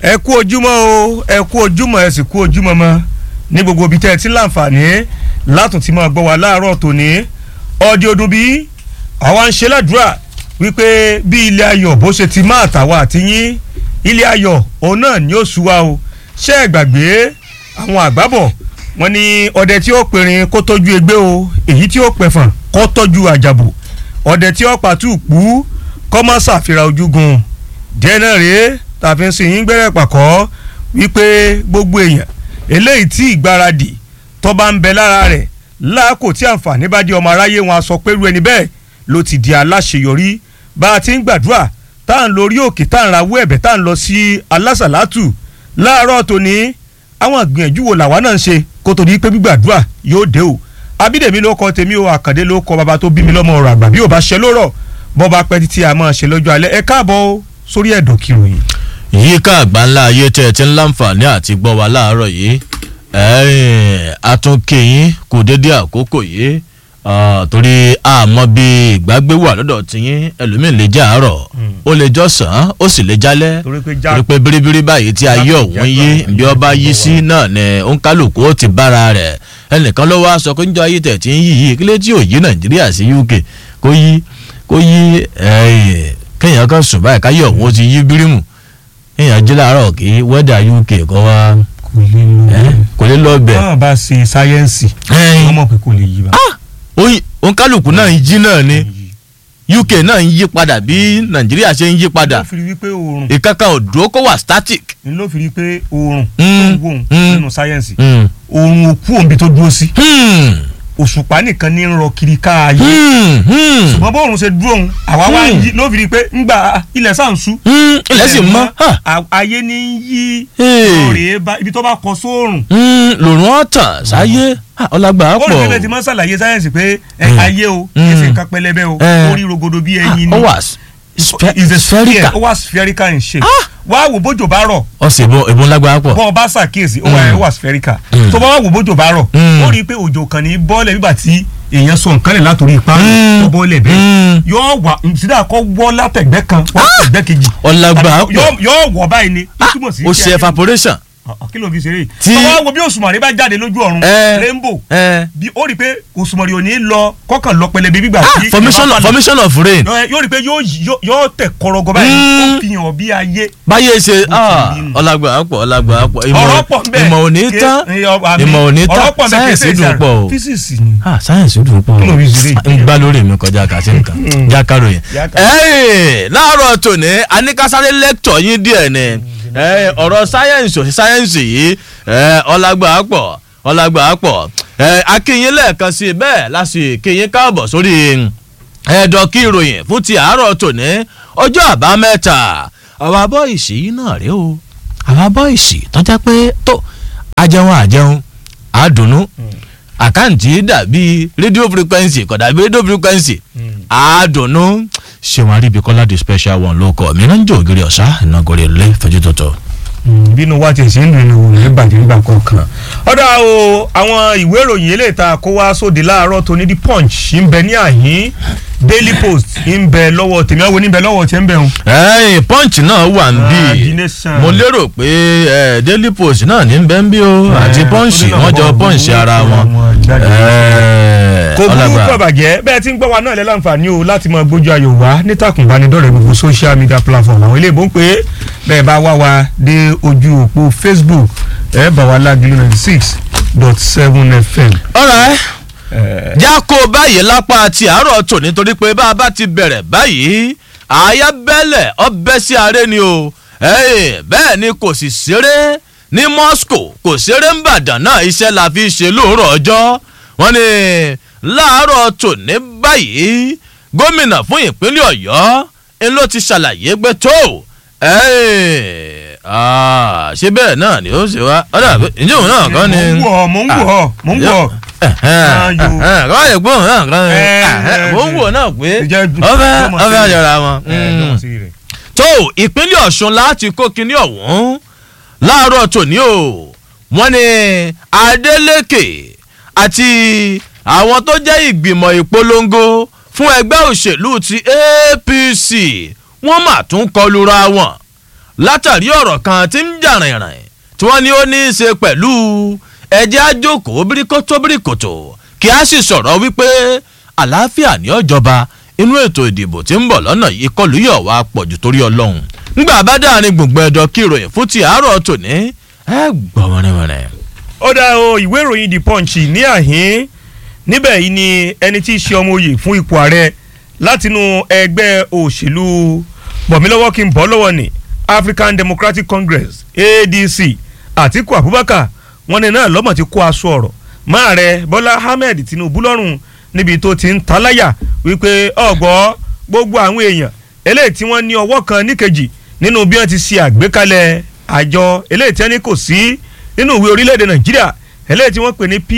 ẹ kú ojúmọ́ o ẹ kú ojúmọ́ ẹ sì kú ojúmọ́ mọ́ ní gbogbo ibi tẹ́ ẹ ti ń láǹfààní látún ti máa gbọ́ wa láàárọ̀ tòní ọdí ọdún bí àwa ń ṣe ládùúrà wípé bí ilé ayọ̀ bó ṣe ti máa tàwa àti yín ilé ayọ̀ òun náà ni ó sú wa o ṣé ẹ gbàgbé àwọn àgbábọ̀ wọn ni ọdẹ tí ó pèrìn kó tọ́jú egbé o èyí tí ó pẹ̀fọ̀n kó tọ́jú àjàbò ọdẹ tí ó pàtó pú kọ́ má ṣàfihàn ojúgun díẹ̀ náà rèé tàfi ń sìn yín gbẹ́rẹ́ pàkọ́ wípé gbogbo èèyàn eléyìí tí ìgbáradì tó bá ń bẹ lára rẹ̀ láàkó tí àǹfààní bá di ọmọ aráyé wọn a sọ pé irú ẹni bẹ́ẹ̀ ló ti di aláṣeyọrí bá a ti ń gbàdúrà tá à ń lórí òkè tá à ń rawọ́ ẹ̀bẹ̀ tá à ń lọ sí alásàlátù láàárọ̀ tòní àwọn ìgbìyànjú wo làwa náà ń ṣe kó tó di pé gbígbàdúrà yóò dé o abídèmí ló kọ tèmi o àkàndé ló kọ bàbá tó bí mi lọ́mọ ọ̀rọ̀ àgbà bí ò bá ṣe lórọ̀ bọ́ bá pẹ́ títí a máa ṣe lọ́jọ́ alẹ́ ẹ káàbọ̀ o sórí ẹ̀dọ̀ kìròyìn. yíká àgbáńlá ayé tẹ́ ẹ ti ń láǹfààní àti gbọ́ wa láàárọ̀ yìí àtúnkèyìn kò dédé àkókò yìí torí àmọ́ bí ìgbàgbé wà lọ́dọ̀ tiyín ẹlòmíín lè jẹ́ àárọ̀ ó lè jọ̀sán ó sì lè jálẹ̀ torí pé biribiri báyìí tí ayé ọ̀hún yí bí ọba yí sí náà ni òǹkálùkù ó ti bára rẹ̀ ẹnìkan ló wá sọ pé níjọ ayé tẹ̀ tí ń yí yìí kílé tí ò yí nàìjíríà sí uk kó yí kó yí kéèyàn kan sùn báyìí káyé ọ̀hún ó ti yí bírímù kéèyàn jí láàárọ̀ kí wẹ́dà uk kọ́ wá kò lè lọ bẹ̀. báwọn bá ṣe sáyẹ́ǹsì wọ́n mọ̀ pé kò lè yí bá. òun kálukú náà ń jí náà ni uk náà ń yí padà bí nàìjíríà ṣe ń yí padà ló fi rí wípé oòrùn ìkankan òdúró kó wà static. ni ló fi rí pé oòrùn tó Mm, ń wò mm. nínú sáyẹ́ǹsì oòrùn òkú òǹbi tó dúró sí Hmm, òṣùpá nìkan ní ń rọ kiri káàyè hmm, hmm, ṣùgbọ́n bóòrùn ṣe dúró òun àwa wá ń Hmm. yí ló fi rí pé ńgbà ilẹ̀ sáà ń sú hmm, ilẹ̀ sì mọ́ ha, a- ayé ní ń yí Hey. lóòrè bá ibi tó bá kọ sóòrùn hmm, lòrùn ọ̀tàn sáyé ha, ọlágbà ó rí pọ̀ pé ti máa ń ṣàlàyé sáyẹ́ǹsì pé ẹ, Hmm. ayé o Hmm. kì í ṣe nǹkan pẹlẹbẹ o Eh. ó rí rogodo bí ẹyin ó ni wà s- spe- is a sphere spherical ó wà spherical in shape wá wò bójò bá rọ̀ ọ̀sẹ̀ ìbọn ìbọn lágbára pọ̀ bọ́ ọ bá ṣàkíyèsí ó wà ó wà spherical Mm. tó bá wà wò bójò bá rọ̀ Mm. ó rí i pé òjò kan ní bọ́ọ̀lẹ̀ nígbà tí èèyàn sọ nǹkan lẹ̀ látòrí ipá Mm. tó bọ́ọ̀lẹ̀ bẹ́ẹ̀ Hmm, yóò wà sídà kọ́ wọ́ látẹ̀gbẹ́ kan wọ́ látẹ̀gbẹ́ kejì ọlágbà Tàbí pọ̀ yóò- yóò wọ̀ báyìí ni ó túmọ̀ sí ó kí ṣe ayé- evaporation Ah, kí ló fi ṣeré yìí Tí- tọ́wọ́ wo bí òṣùmàrè bá jáde lójú ọ̀run Eh. rainbow Eh, bí ó rí i pé òṣùmàrè ò ní lọ kọ́kàn lọ pẹlẹbẹ gbígbà ah, tí formation ìbá of falẹ̀. formation of rain Yọ- yóò rí i pé yóò yóò- yóò tẹ̀ kọ́rọ́gọ́ báyìí Mm. ó fi hàn bí ayé báyé ṣe Bó ti rí nù. ọlágbà pọ̀ ọlágbà pọ̀ ọ̀rọ̀ pọ̀ nbẹ̀ ìmọ̀ ò ní Ké- tán ẹ, ọ- àmì- ìmọ̀ ò ní ọ̀rọ̀ tán pọ̀ nbẹ̀ sáyẹ̀nsì kéṣe dùn ìṣàrò. pọ̀ o físíìsì ni ah sáyẹ̀nsì dùn pọ̀ Kí ló fi ṣeré o ń gbá lórí mi kọjá kàtí nǹkan jákàrò yẹn. Jákàrò. ẹ̀ẹ́n láàárọ̀ tòní aníkásáré lẹ́kítọ̀ yín díẹ̀ ni ẹ̀ẹ́n, ọ̀rọ̀ sáyẹ̀nsì òsì sáyẹ̀nsì yìí ẹ̀ẹ́n, ọlágbà pọ̀ ọlágbà pọ̀ ẹ̀ẹ́n, akínyín lẹ́ẹ̀kan sí i bẹ́ẹ̀ láti kínyín káàbọ̀ sórí ẹ̀ẹ́dọ̀ kí ìròyìn fún ti àárọ̀ tòní ọjọ́ àbámẹ́ta àwọn abọ́ ìsì yìí náà rèé o àwọn abọ́ ìsì tọ́já pé tó ajẹun àjẹun àdùnnú àkáǹtì dàbí rédíò frequency kò dàbí rédíò frequency àdùnnú ṣéwọn aríbikọ́lá the special one ló kọ́ mi náà ń jẹ́ ògiri ọ̀sá ìnagòrè lé fẹjú tuntun. bínú wa ti ṣe ń dùn ní òun ní bàjẹ́ nígbà kọ̀ọ̀kan. ọ̀dà o àwọn ìwé ìròyìn eléyìí tá a kó wá sóde láàárọ̀ tó ní the punch ń bẹ ní àhín daily post ń bẹ lọ́wọ́ tèmi àwọn oníbẹ̀ lọ́wọ́ tẹ́ ń bẹ̀ wọn. ẹ̀yìn punch náà wà ń bí Ah, The Nation. mo lérò pé eh, daily post náà ní bẹ́ẹ̀ ń bí o àti punch ó ní wọ́n jọ àwọn punch òwúrọ̀ ara wọn. àwọn jáde. Eh, kò burú ọlágbà. kò bàjẹ́ bẹ́ẹ̀ tí ń gbọ́ wa náà lẹ́ láǹfààní o láti máa gbójú ayò wá nítàkùn ìbánidọ́rẹ̀ẹ́ gbogbo social media platform àwọn ilé ìbò ń pè é bẹ́ẹ̀ bá wá wa dé ojú òpó facebook ẹ̀ bá wa lágbèlú ninety six dot seven fm. alright Eh, já kó báyìí lápá ti àárọ̀ tò nítorí pé bá a bá ti bẹ̀rẹ̀ báyìí àyà bẹ́lẹ̀ ọbẹ̀ sí aré ni o Ẹ́ẹ̀, bẹ́ẹ̀ ni kò sì ṣeré ní Moscow kò ṣeré ń bàdàn náà iṣẹ́ la fi ṣe lóòrọ̀ ọjọ́ wọ́n ní láàárọ̀ tò ní báyìí gómìnà fún ìpínlẹ̀ Ọ̀yọ́ ń ló ti ṣàlàyé pé tó ẹ́ẹ̀, ah, ṣé bẹ́ẹ̀ náà ni ó ṣe wá ọ̀dà ìjọ òun náà kọ́ ni mò ń wọ̀ mò ń wọ̀ mò ń wọ̀. kọ́ ẹ̀gbọ́n náà kan Eh, mo ń wò náà pé Ìjẹ́ ọbẹ̀ lọ́mọ sí ọbẹ̀ rẹ̀. àjọra wọn. Eh, lọ́mọ sí rẹ̀. tó ìpínlẹ̀ Ọ̀ṣun láti kó kinní ọ̀hún láàárọ̀ tòní o wọ́n ní Adeleke àti àwọn tó jẹ́ ìgbìmọ̀ ìpolongo fún ẹgbẹ́ òṣèlú ti APC wọ́n mà tún kọlura wọn látàrí ọ̀rọ̀ kan tí ń jà rìnrìn tí wọ́n ní ó ní í ṣe pẹ̀lú ẹjẹ́ àjòkó bíríkótó bíríkòtò kí a sì sọ̀rọ̀ wípé àlàáfíà ní ọ̀jọba inú ètò ìdìbò tí ń bọ̀ lọ́nà yìí kọlù yọ̀ wá pọ̀jù torí ọlọ́run ńgbà bá dáhàrin gbùngbùn ẹ̀dọ̀ kí ìròyìn fún ti àárọ̀ tòní ẹ gbọ́ wẹ́rẹ́wẹ́rẹ́. ó dá o ìwé ìròyìn the punch ní àhín níbẹ̀ yìí ni ẹni tí í ṣe ọmọ oyè fún ipò ààrẹ látinú ẹgbẹ́ òṣèlú bọ̀mílọ́wọ́ kí n bọ́ lọ́wọ́ ni African Democratic Congress ADC Àtíkù Abubakar wọn ní náà lọ́mọ̀ ti kó aṣọ ọ̀rọ̀ máa rẹ Bọ́lá Ahmed Tinubu lọ́rùn níbi tó ti ń taláyà wípé ọ̀gbọ́ gbogbo àwọn èèyàn eléyìí tí wọ́n ní ọwọ́ kan níkejì nínú bí wọ́n ti ṣe àgbékalẹ̀ àjọ eléyìí tí wọ́n ní kò sí nínú ìwé orílẹ̀-èdè Nàìjíríà eléyìí tí wọ́n pè ní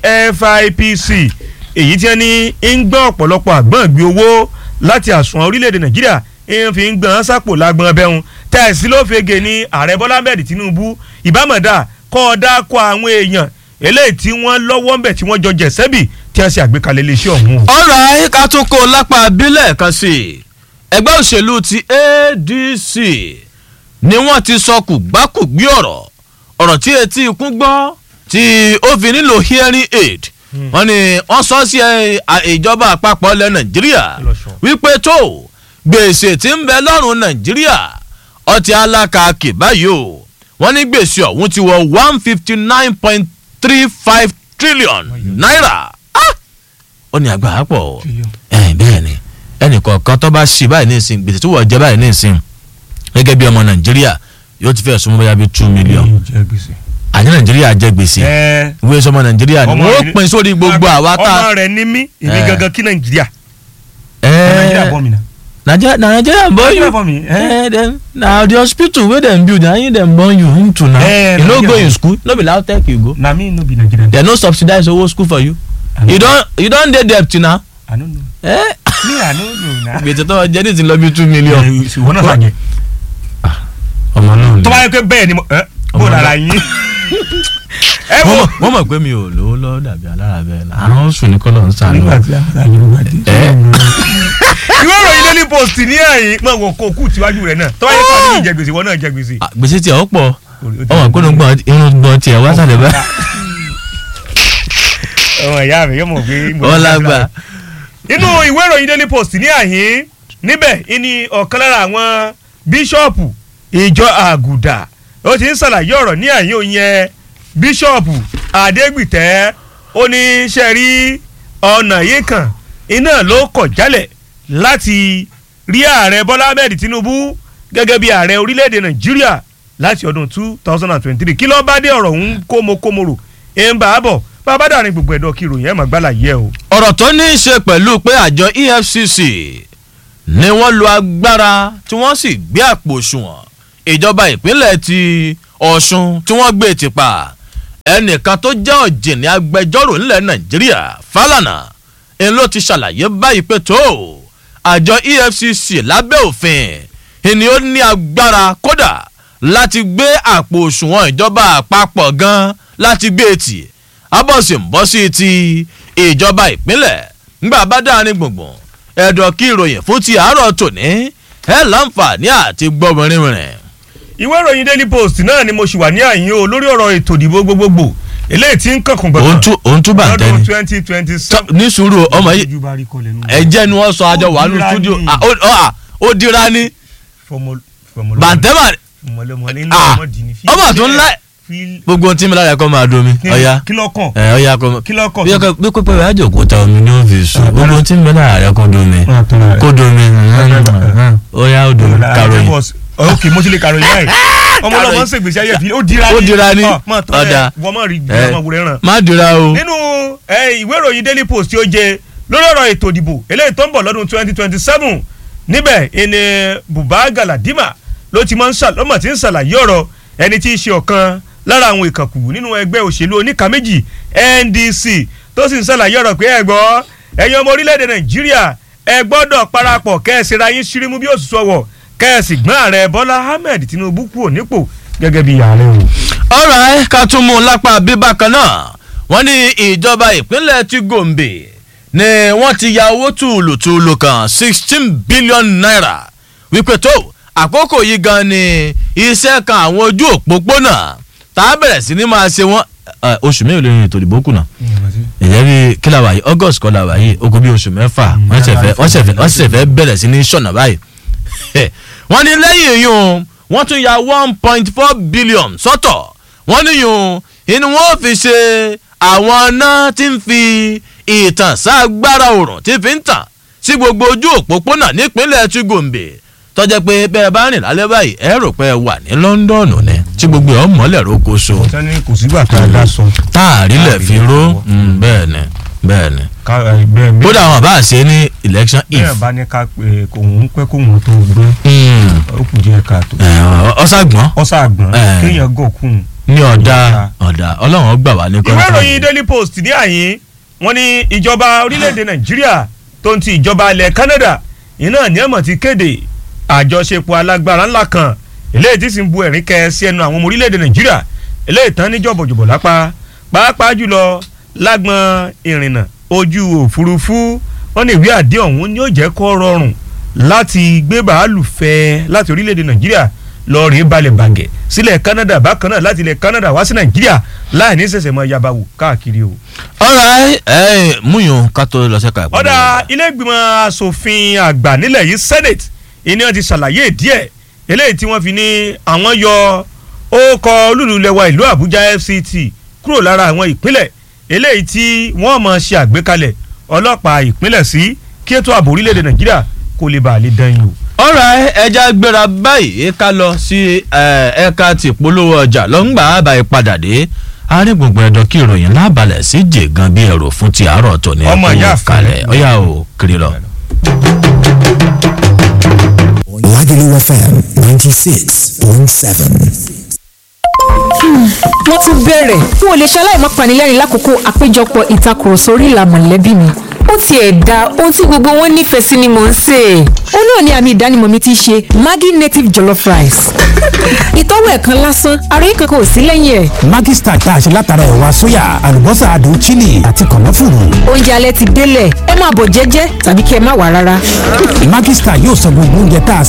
PFIPC èyí tí wọ́n ní ń gbọ́ ọ̀pọ̀lọpọ̀ àgbọ̀n gbé owó láti àsùnwọ̀n orílẹ̀-èdè Nàìjíríà ń fi ń gbọ́n sápò lágbọ́n bẹ́hùn tẹ̀sí ló fege ní ààrẹ Bọ́lá Ahmed Tinubu ìbámọ̀dá kọ́ ọ dákọ̀ àwọn èèyàn eléyìí tí wọ́n lọ́wọ́ ń bẹ̀ tí wọ́n jọ jẹ̀sẹ́bì tí wọ́n ṣe àgbékalẹ̀ iléeṣẹ́ ọ̀hún. ọ̀rọ̀ ayíká tún kó lápá abílẹ̀ kan sí i ẹgbẹ́ òṣèlú ti ADC ni wọ́n ti sọ kùgbákùgbí ọ̀rọ̀ ọ̀rọ̀ tí etí ikún gbọ́ tí ó fi nílò hearing aid wọ́n ní wọ́n sọ sí ìjọba àpapọ̀ ilẹ̀ Nàìjíríà wípé tó gbèsè tí ń bẹ lọ́rùn Nàìjíríà ọtí alákàkì báyìí o wọ́n ní gbèsè ọ̀hún ti wọ one fifty nine point three five trillion naira ó ní agbára pọ̀ bẹ́ẹ̀ ni ẹnì kọ̀ọ̀kan tó bá ṣì báyìí ní ìsìn gbèsè tó wọ̀ jẹ́ báyìí ní ìsìn gẹ́gẹ́ bí ọmọ nàìjíríà yóò ti fẹ́ súnmọ́ bóyá bíi two million àní nàìjíríà jẹ gbèsè ìwé sọmọ nàìjíríà ni wọ́n pín sórí gbogbo àwa tá. ọmọ rẹ ní mí èmi gangan kí nàìjíríà nàìjíríà bọ́ mi náà. Nigeria na Nigeria born you eh dem na the hospital wey dem build na him dem born you into now Eh, you no Nigeria. go in school no be LAUTECH you go na me no be nigerian. dem no subsidize owó school for you I you know. don you don dey debt now i no know eh me i no know na. gbèsè tó jẹ́ ní ti lọ bí two million. ìwọ náà sàjẹ. ọmọ náà tó bá yẹ pé bẹ́ẹ̀ ni mo ẹ bó lára yín. ẹ wo wọ́n mọ̀ pé mi ò lówó lọ́wọ́ dàbí alára bẹ́ẹ̀ náà àrùn sùn ní kọ́lọ̀ ń sànú. nígbà tí àyẹ̀wò dé. ẹ ìwé ìròyìn daily post ní àyìn mọ̀ wọ́n kó kú tiwájú rẹ̀ náà tó bá yẹ pé àdéhùn jẹ gbèsè ìwọ náà jẹ gbèsè. ah, gbèsè tiẹ̀ ó pọ̀ ọmọ ìpinnu gbọ́n irun gbọ́n tiẹ̀ wá sàlẹ̀ bá. ọmọ ìyá mi yóò mọ̀ pé. mo wọ́n ní lágbà. nínú ìwé ìròyìn daily post ní àhín níbẹ̀ ìní ọ̀kan lára àwọn bíṣọ̀pù ìjọ àgùdà ó ti ń ṣàlàyé ọ̀rọ̀ ní àhín òun yẹn bíṣọ̀pù adégbìtẹ́ ó ní ṣe rí ọ̀nà yìí kan iná ló kọ̀ jálẹ̀ láti rí ààrẹ bọ́lá ahmed tinubu gẹ́gẹ́ bí ààrẹ orílẹ̀-èdè nàìjíríà láti ọdún two thousand and twenty-three kí ló bá dé ọ̀rọ̀ ń kómokómoro ẹ̀ ń bá a bọ̀ bá a bá dàrin gbogbo ẹ̀dọ̀ kí ìròyìn ẹ̀ máa gbálà yẹ o. ọ̀rọ̀ tó ní í ṣe pẹ̀lú pé àjọ EFCC ni wọ́n lo agbára tí wọ́n sì gbé àpò òṣùwọ̀n ìjọba ìpínlẹ̀ ti Ọ̀ṣun tí wọ́n gbé tìpa ẹnìkan tó jẹ́ ọ̀jìnì agbẹjọ́rò nílẹ̀ Nàìjíríà Fálànà ń ló ti ṣàlàyé báyìí pé tó àjọ EFCC lábẹ́ òfin ni ó ní agbára kódà láti gbé àpò òṣùwọ̀n ìjọba àpapọ̀ gan láti gbé tì abọ́sì ń bọ́ sí ti ìjọba ìpínlẹ̀ ńgbà bá dáa ní gbùngbùn ẹ̀dọ̀ kí ìròyìn fún ti àárọ̀ tòní ẹ̀ láǹfààní àti gbọ́mọrin rìn. ìwé ìròyìn daily post náà ni mo ṣì wà ní àyín o lórí ọ̀rọ̀ ètò ìdìbò gbogbogbò eléyìí tí ń kànkùn gbọ̀ngàn òun tún bá ń lọ́dún tẹ́ni twenty twenty seven. ní sùúrù ọmọ yìí ẹ̀jẹ̀ ni wọ́n sọ àjọ wà nù Ó dira stúdíò ni. Ah, ó- ó ah, ó dira ní bàǹtẹ́mà ọmọ tó ń lá gbogbo ohun tí mi lára ẹ̀kọ́ máa domi ọ̀ya kí ló kàn ẹ̀ ọ̀ya kọ́ kí ló kàn bí ọkọ bí pípẹ́ rẹ̀ àjòkó ta omi ní ọ́fíìsì gbogbo ohun tí mi lára rẹ̀ kọ́ domi kó domi ọ̀ya ó domi karòyìn. ok mo ti lè karòyìn báyìí ọmọ ọlọmọ ń ṣègbésí ayé fi ó dira ní Ó dira ní. Ọ, máa tọ́ Ọ̀dà. ẹ wọ́n máa rí Ẹ. ọmọ wúrẹ́ ràn. má dira o. nínú ẹ, ìwé ìròyìn daily post tí ó jẹ lórí ọ̀rọ̀ ètò ìdìbò eléyìí tó ń bọ̀ lọ́dún twenty twenty seven níbẹ̀ ẹni Buba Galadima ló ti máa ń ṣà lọ́mọ̀ tí ń ṣàlàyé ọ̀rọ̀ ẹni tí í ṣe ọ̀kan lára àwọn ìkànkù nínú ẹgbẹ́ òṣèlú oníka méjì NDC tó sì ń ṣàlàyé ọ̀rọ̀ pé ẹ gbọ́ ẹ̀yin ọmọ orílẹ̀-èdè Nàìjíríà ẹ gbọ́dọ̀ parapọ̀ kẹ́ẹ̀sì ra yín ṣírímú bí òṣùṣù ọwọ̀ kẹ́ẹ̀sì gbọ́n ààrẹ Bọ́lá Ahmed Tinubu kúrò nípò gẹ́gẹ́ bí ààrẹ o. ọ̀rọ̀ ẹ̀ ká tún mú un lápá bíbá kan náà wọ́n ní ìjọba ìpínlẹ̀ ti Gombe ni wọ́n ti ya owó tùlùtùlù kan sixteen billion naira wípé tó àkókò yìí gan ni iṣẹ́ kan àwọn ojú òpópónà tá a bẹ̀rẹ̀ sí ní máa ṣe wọ́n ẹ, oṣù mélòó lè ètò ìdìbò kùnà ìyẹn bí kí la wà yìí august kọ́ la wà yìí ogun bí oṣù mẹ́fà wọ́n ṣẹ̀ fẹ́ wọ́n ṣẹ̀ fẹ́ wọ́n ṣẹ̀ fẹ́ bẹ̀rẹ̀ sí ní ṣọ̀nà báyìí wọ́n ní lẹ́yìn yìí wọ́n tún ya one point four billion sọ́tọ̀ wọ́n ní yìí inú wọn fi ṣe àwọn náà tí ń fi ìtàn ságbára òrùn tí fi ń tàn sí gbogbo ojú òpópónà nípínlẹ̀ tí gòǹbè tọ́jẹ́ pé bẹ́ẹ̀ bá rìn lálẹ́ báyìí ẹ rò pé ẹ wà ní lọ́ńdọ̀nù ni tí gbogbo ẹ̀ mọ́lẹ̀ rókoṣo sani kò sígbà tá a dá sọ. táàrí lẹ̀ fi ró mm, bẹ́ẹ̀ ni bẹ́ẹ̀ ni ká ẹ, bẹ́ẹ̀ bẹ́ẹ̀ kódà wọn bá ṣe ní election if bẹ́ẹ̀ bá ní ká pé kòun pẹ́ kóun tó gbé mm, ó kù díẹ̀ káàtó. ẹ, ọ̀sàgbọ́n ọ̀sà àgbọ̀n Eh. kéèyàn gòkun. ní ọ̀dà ọ̀dà ọlọ́run gbà wá ní ìwé kọ́ńtà ìròyìn daily post ní àyín wọ́n ní ìjọba orílẹ̀-èdè nàìjíríà tó ń ti ìjọba ilẹ̀ canada iná ní ẹ̀mọ̀ ti kéde àjọṣepọ̀ alágbára ńlá kan eléyìí tí sì ń bu ẹ̀rín kẹ sí ẹnu àwọn ọmọ orílẹ̀-èdè nàìjíríà eléyìí tán ní jọ̀bọ̀jọ̀bọ̀ lápá pàápàá jùlọ lágbọn ìrìnnà ojú òfurufú wọ́n ní ìwé àdé ọ̀hún ni ó jẹ́ kó rọrùn láti gbé bàálù fẹ́ láti orílẹ̀-èdè nàìjíríà lọ rèé balẹ̀ bàgẹ́ sílẹ̀ canada bákan náà láti ilẹ̀ canada wá sí nàìjíríà láì ní sẹ̀sẹ̀ mọ́ yabawo káàkiri o. ọ̀rẹ́ ẹ múyàn ká tó lọ sẹ́ka ìpínlẹ̀ ọ̀dà ilé ìgbìmọ̀ asòfin àgbà nílẹ̀ yìí senate ìní wọn ti ṣàlàyé díẹ̀ eléyìí tí wọ́n fi ní àwọn yọ ókọ olúlulẹ̀wà ìlú àbújá fct kúrò lára àwọn ìpínlẹ̀ eléyìí tí wọ́n mọ̀ ṣe àgbékalẹ̀ ọlọ́pàá ìpínlẹ̀ sí kí ètò ààbò orílẹ̀-èdè nàìjíríà kó lè bàa lè dán yìí o. ọ̀rẹ́ ẹja gbéra báyìí ká lọ sí ẹ, ẹ̀ka tìpolówó ọjà lọ́ngbà àbá ìpadà dé àárín gbùngbùn ẹ̀dọ̀ kí ìròyìn lábalẹ̀ sí jègan bí ẹ̀rọ fún ti àárọ̀ tó ní Ọmọ ìyá àfẹ́. kalẹ̀ ọ̀yà ò kiri lọ. Lagelu FM 96.7. wọ́n tún bẹ̀rẹ̀ n ò lè ṣaláì má panilẹ́rìn lákòókò àpéjọpọ̀ ìtakùrọ̀sọ orí ìlà mọ̀lẹ́bí mi ó tiẹ̀ da ohun tí gbogbo wọn nífẹ̀ẹ́ sí ni mò ń sè é ó náà ni àmì ìdánimọ̀ mi ti ṣe Maggi native jollof rice ìtọ́wò ẹ̀ kan lásán ara yìí kankan ò sí lẹ́yìn ẹ̀ Maggi Star tá a ṣe látara ẹ̀wà sóyà, àlùbọ́sà adùn chili àti kànáfùrù. oúnjẹ alẹ́ ti délẹ̀ ẹ máa bọ̀ jẹ́jẹ́ tàbí kí ẹ má wà rárá. Maggi Star yóò sọ gbogbo oúnjẹ tá a